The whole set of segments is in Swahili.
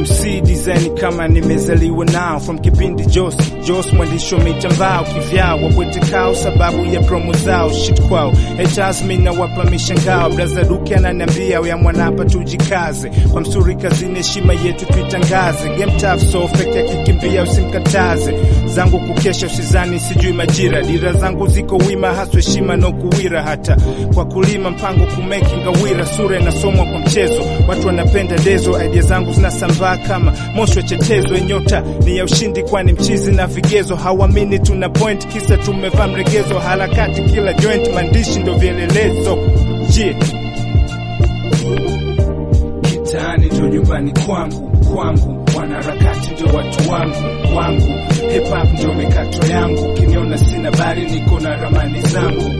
MC design kama nimezaliwa nao from kipindi Jos Jos mwandishi wa mitambao kivyao wabwetekao sababu ya promo zao shit kwao haters mimi na wapa mishangao braza duke ananiambia ya mwanapa tujikaze kwa msuri kazini heshima yetu tuitangaze game tough so fake akikimbia usimkataze zangu kukesha usizani sijui majira dira zangu ziko wima haswa heshima no kuwira hata kwa kulima mpango kumeki ngawira sura inasomwa kwa mchezo watu wanapenda dezo idea zangu zinasambaa kama moshi wa chetezo nyota ni ya ushindi kwani mchizi na vigezo hawamini tuna point kisa tumevaa mregezo harakati kila joint maandishi ndo vielelezo yeah. Kitaani ndo nyumbani kwangu kwangu, wanaharakati ndio watu wangu wangu, hip hop ndio mikato yangu, kiniona sina bari, niko na ramani zangu.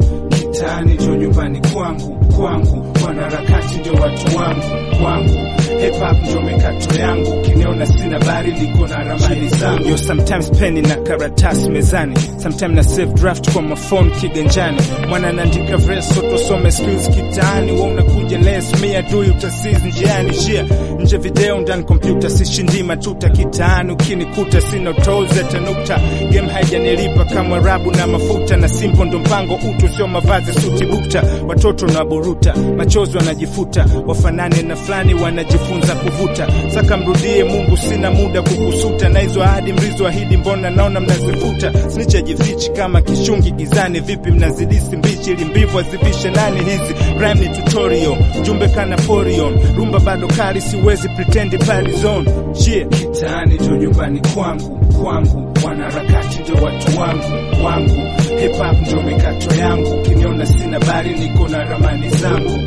Kitaani ndio nyumbani kwangu kwangu, wanaharakati ndio watu wangu wangu, hip hop ndio mikato yangu, kiniona sina bari, niko na ramani zangu. Yo, sometimes peni na karatasi mezani, sometimes na save draft kwa mafone kiganjani, mwana naandika verse, so tusome skills kitaani, wewe unakuja les mia dui utasizi njiani, shia nje video ndani kompyuta, sishindi matuta kitaani, ukinikuta sina tolls hata nukta, game haijanilipa kama rabu na mafuta, na simple ndo mpango utu, sio mavazi suti bukta, watoto na buruta, machozi wanajifuta, wafanane na fulani wanajifunza kuvuta, saka mrudie Mungu, sina muda kukusuta, na hizo ahadi mlizo ahidi, mbona naona mnazifuta, sinichajifichi kama kishungi gizani, vipi mnazidisi mbichi ili mbivu azivishe nani hizi rhyme ni tutorial, jumbe kana porion, rumba bado kali, siwezi pretend pali zone, yeah. Kitaani ndo nyumbani kwangu kwangu, wanaharakati ndio watu wangu wangu, hip hop ndio mikato yangu, kiniona sina bari, niko na ramani zangu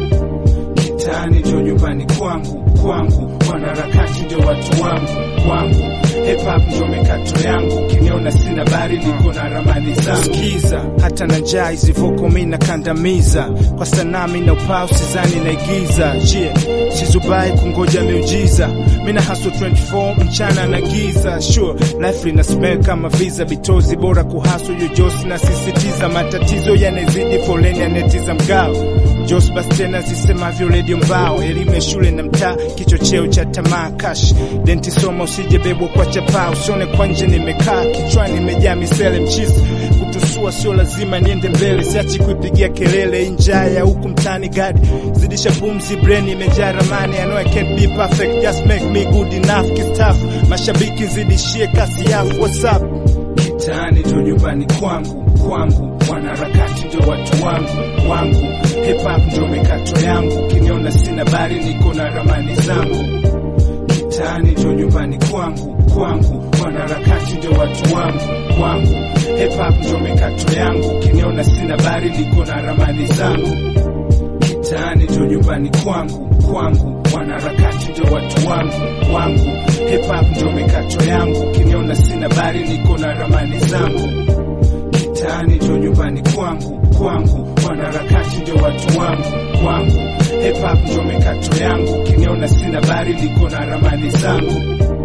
Kitaani ndio nyumbani kwangu kwangu, wanaharakati ndio watu wangu wangu, hip hop ndio mikato yangu, kiniona sina bari, niko na ramani zangu. Sikiza hata na njaa hizi voko mimi nakandamiza, kwa sanaa mimi na upao sizani naigiza, yeah sizubai kungoja miujiza, mimi na hustle 24 mchana na giza, sure life lina spell kama visa bitozi, bora kuhasu yojosi na sisitiza, matatizo yanazidi, foleni anetiza mgao Jos basi tena zisemavyo redio mbao, elimu ya shule na mtaa, kichocheo cha tamaa kash denti soma, usije bebwa kwa chapaa, usione kwa nje nimekaa, kichwani imejaa misele mchizi kutusua, sio lazima niende mbele, siachi kuipigia kelele, njaa ya huku mtani gadi zidisha pumzi, brain imejaa ramani, I know I can't be perfect, just make me good enough, kistafu mashabiki zidishie kasi yafu, what's up Kitaani ndo nyumbani kwangu kwangu, wanaharakati ndio watu wangu wangu, hip hop ndio mikato yangu, kiniona sina bari, niko na ramani zangu. Kitaani ndo nyumbani kwangu kwangu, wanaharakati ndio watu wangu wangu, hip hop ndio mikato yangu, kiniona sina bari, niko na ramani zangu. Kitaani ndo nyumbani kwangu kwangu, wanaharakati ndio watu wangu wangu, hip hop ndio mikato yangu, kiniona sina bari, niko na ramani zangu. Kitaani ndo nyumbani kwangu kwangu, wanaharakati ndio watu wangu wangu, hip hop ndio mikato yangu, kiniona sina bari, niko na ramani zangu.